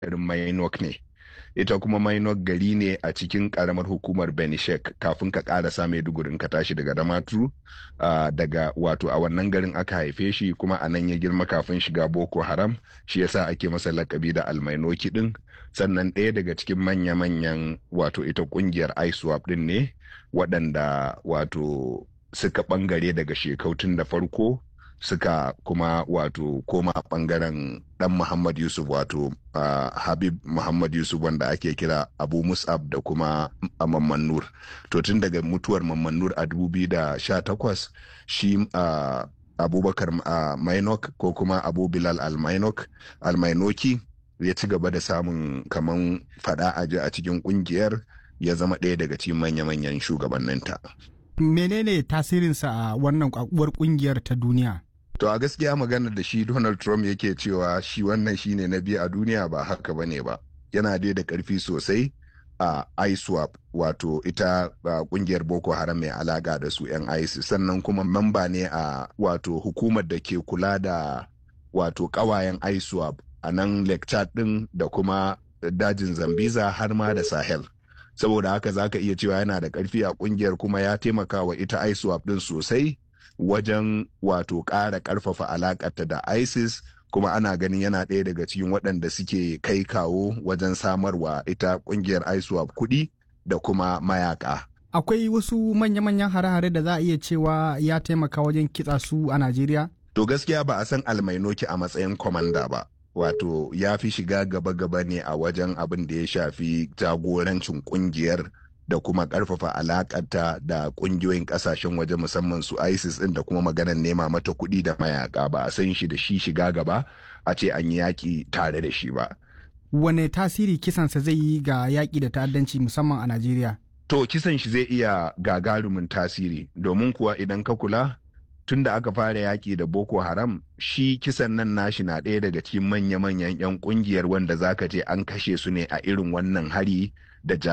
garin Mainok ne. Ita kuma Mainok gari ne a cikin karamar hukumar Benishek kafin ka karasa Maiduguri ka tashi daga Damaturu uh, daga wato a wannan garin aka haife shi kuma a nan ya girma kafin shiga Boko Haram shi yasa ake masa lakabi da almainoki din sannan ɗaya daga cikin manya-manyan wato ita kungiyar ISWAP din ne waɗanda wato suka ɓangare daga shekautun da farko suka kuma wato koma bangaren dan Muhammad Yusuf wato uh, Habib Muhammad Yusuf wanda ake kira Abu Mus'ab da kuma Mamman Nur. To tun daga mutuwar Mamman Nur a 2018 shi uh, Abubakar uh, Mainok ko kuma Abu Bilal Al-Mainok Al-Mainoki ya ci gaba da samun kaman fada aji a cikin kungiyar ya zama ɗaya daga cikin manya-manyan shugabanninta. Menene tasirinsa a wannan kwakuwar kungiyar ta duniya? To a gaskiya maganar da shi Donald Trump yake cewa shi wannan shine na biyu a duniya ba haka bane ba. Yana dai da karfi sosai a ISWAP wato ita kungiyar Boko Haram mai alaka da su 'yan ISIS sannan kuma mamba ne a wato hukumar da ke kula da wato kawayen ISWAP a nan Lake Chad din da kuma dajin Zambiza har ma da Sahel. Saboda haka zaka iya cewa yana da karfi a kungiyar kuma ya taimaka wa ita ISWAP din sosai. wajen wato ƙara ƙarfafa alaƙarta da isis kuma ana ganin yana ɗaya daga cikin waɗanda suke kai kawo wajen samarwa ita ƙungiyar iswap kuɗi da kuma mayaka akwai wasu manya-manyan hare-hare da za a iya cewa ya taimaka wajen kitsa su a najeriya to gaskiya ba a san almainoki a matsayin kwamanda ba wato ya fi shiga gaba-gaba ne a wajen abin da ya shafi jagorancin ƙungiyar da kuma karfafa alakanta da kungiyoyin kasashen waje musamman su isis din da kuma maganar nema mata kuɗi da mayaka ba a san shi da shi shiga gaba a ce an yi yaƙi tare da shi ba wane tasiri kisansa zai yi ga yaƙi da ta'addanci musamman a najeriya to kisan shi zai iya gagarumin tasiri domin kuwa idan ka kula tun da aka fara yaƙi da boko haram shi kisan nan nashi na ɗaya daga cikin manya-manyan 'yan ƙungiyar wanda zaka ce an kashe su ne a irin wannan hari da